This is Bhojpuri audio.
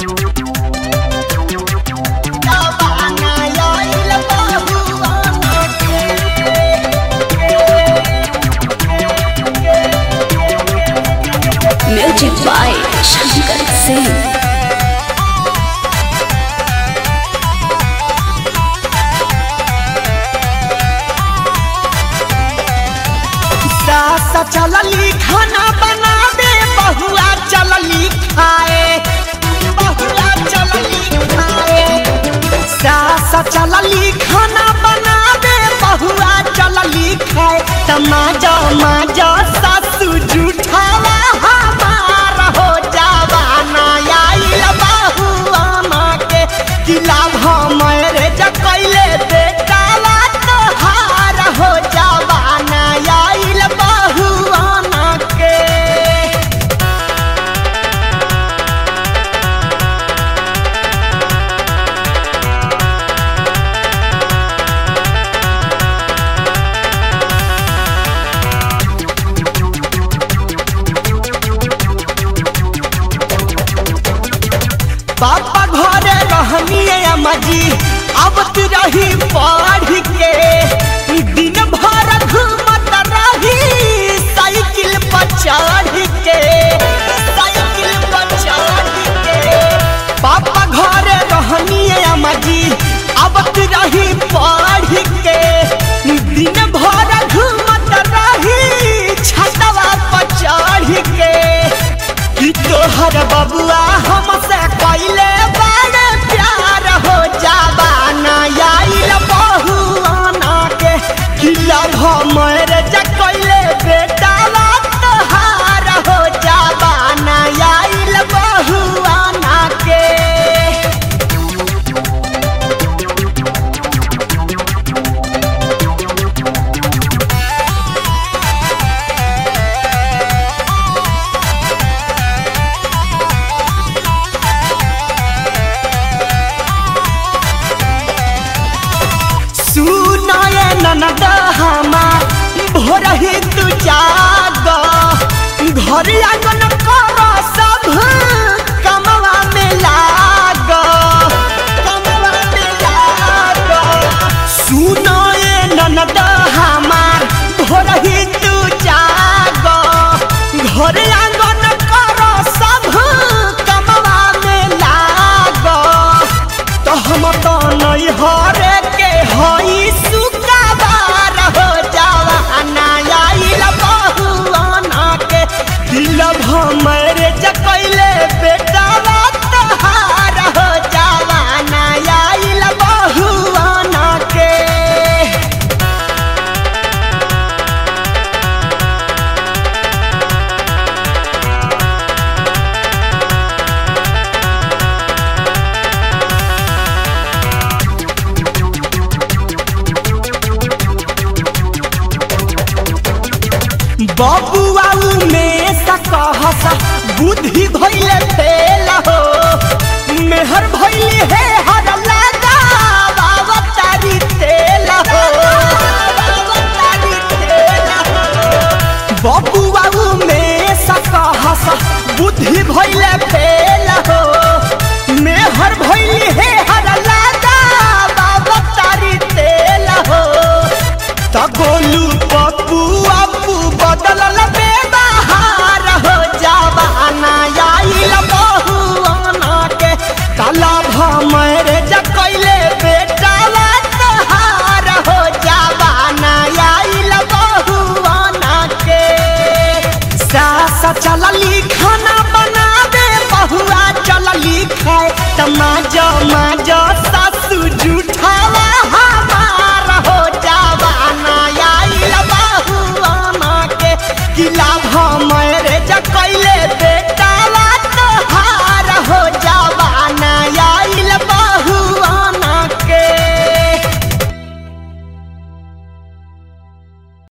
जवाना आइल बहुआना के म्यूजिक बाय शंकर सिंह सास चलली खाना बनावे बहुआ चलली खाए बहुआ चलली खाए सास चलली खाना बनावे बहुआ चलली खाए तमाजा माजा सासू जूठावा हमार हो जावाना आइल बहुआ माँ के किला भमरे जकैले बेटावा तोहार हो जावाना आइल बहुआना के पापा घरे रहनिए अम्माजी अब तू रही पढ़ के दिन भर घूमत रही साइकिल पर चढ़ के साइकिल पर चढ़ के पापा घरे रहनिए अम्माजी अब तू रही पढ़ के दिन भर घूमत रही छतवा पर चढ़ के कि तोहर बबुआ हमसे पहले बड़े प्यार हो जाबाना आइल बहुआना के किला हमर जकैले बेटा तोहार हो जाबाना आइल बहुआना के सुनाए ननद हमार भोर ही तू जाग घर आंगन कर सब कमवा में लाग कमवा में लाग सुनाए ननद हमार भोर ही तू जाग घर आंगन कर सब कमवा में लाग तो हम तो नहीं हरे के हई सुकाबार हो जावा आइल बहुआना के दिल हमरे जकैले बेटा तोहार हो जावा आइल बहुआना के बबुआ में सकहस बुद्धि भइले फेल हो मेहर भइली हे हर लगा बाबा तारी तेल हो बाबा तारी तेल हो बबुआ में सकहस बुद्धि भइले फेल हो मेहर भइली हे हर लगा बाबा तारी तेल हो त गोलू पप्पू अपू बदलल बेबहार हो जावाना आइल बहुआना के काला भमरे जकैले बेटा तोहार हो जावाना आइल बहुआना के सास चलली खाना बनावे बहुआ चलली खाए तमाजा माजा